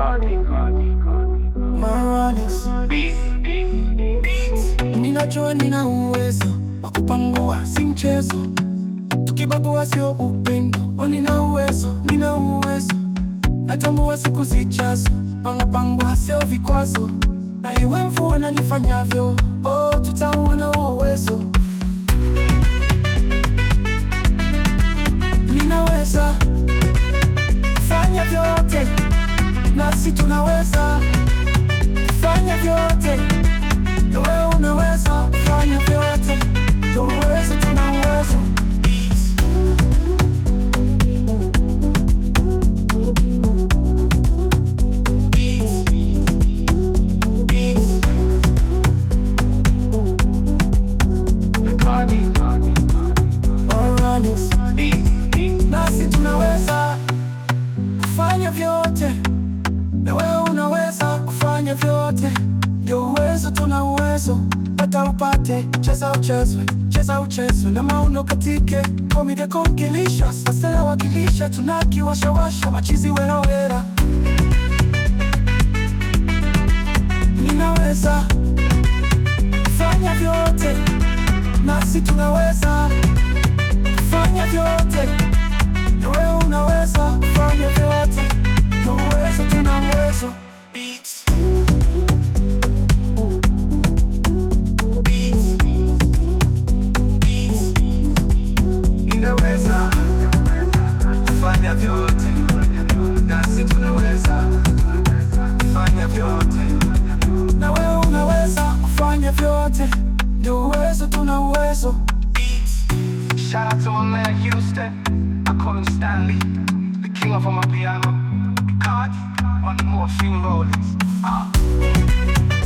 Maranis. Ninajua nina uwezo wa kupangua, si mchezo. Tukibagua sio upendo, oh, nina uwezo, nina uwezo. Natambua siku zijazo, wanapangwa sio vikwazo, na iwe mvua na nifanyavyo, oh, tutauona huo uwezo. Ninaweza fanya vyote, nasi tunaweza fanya vyote, na wewe unaweza fanya vyote, ndio uwezo, tuna uwezo. Oranis. Nasi tunaweza kufanya vyote, na wewe unaweza kufanya vyote, ndio uwezo, tuna uwezo. Pata upate, cheza uchezwe, cheza uchezwe na mauno katike komide kongilisha sasa wakilisha tunakiwashawasha machizi werowera ninaweza fanya vyote, nasi tunaweza fanya vyote, na wewe unaweza fanya vyote, na uwezo, tuna uwezo. Beats. Beats. Beats. Ninaweza fanya vyote, nasi tunaweza fanya vyote, na wewe unaweza kufanya vyote, ndio uwezo, tuna uwezo. Shout out to my man Houston. I call him Stanley, the king of my piano. God on the morphine rollers. Ah.